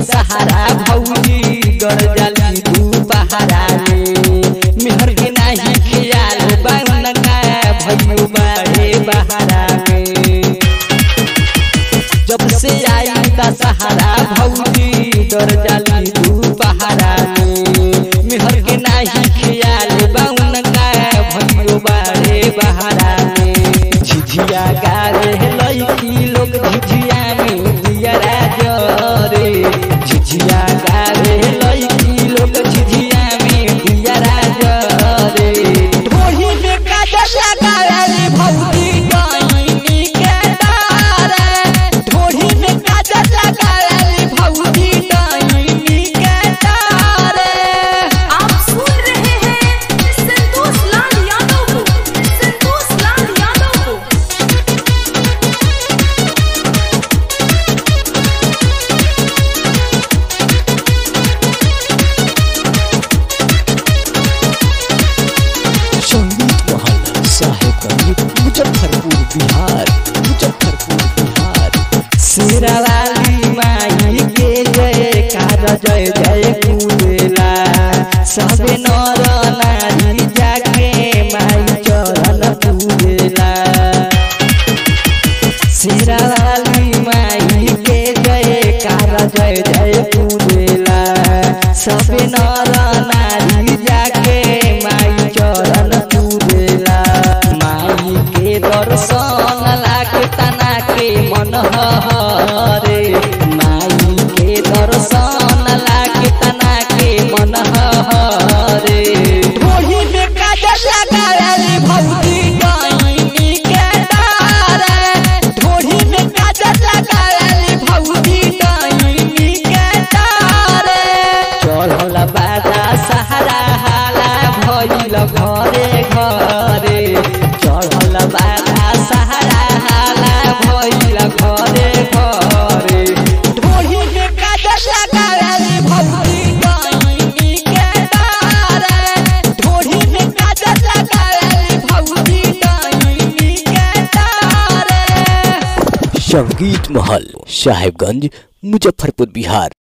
दशहरा भौजी डर जाली दू पहारा में मेहर के नाही खियाल बाउन का भइयो बाड़े बहारा में जब से आई दशहरा भौजी डर जाली दू पहारा में मेहर के नाही खियाल बाउन का भइयो बाड़े बहारा में झिझिया गारे लईकी लोग झिझिया में दियरा जरे झिझिया गारे लईकी लोग झिझिया में दियरा जरे ढोही में काजल लगाली भौजी डाइनी के तारे ढोही में काजल लगाली भौजी डाइनी के तारे आप सुन रहे हैं संतोष लाल यादव को संतोष लाल यादव को संगीत महल साहेबगंज मुजफ्फरपुर बिहार मुजफ्फरपुर बिहार शेरावाली माई के जय कार जय जय कुलेला सबे नर नारी जाके माई चरण पूजेला शेरावाली माई के जय कार जय जय पूजेला सबे नर नारी जाके माई चरण पूजेला माई के दर्शन लागे तना के मन हरे माई के दर्शन लागे तना के मन हरे ढोही में काजल लगाली भौजी डाइनी के तारे ढोही में काजल लगाली भौजी डाइनी के तारे चढ़ल बाजा सहारा हाला भइल घरे घरे चढ़ल बाजा सहारा हाला भइल घरे घरे ढोही में काजल लगाली भौजी डाइनी के तारे ढोही में काजल लगाली भौजी डाइनी के तारे संगीत महल साहेबगंज मुजफ्फरपुर बिहार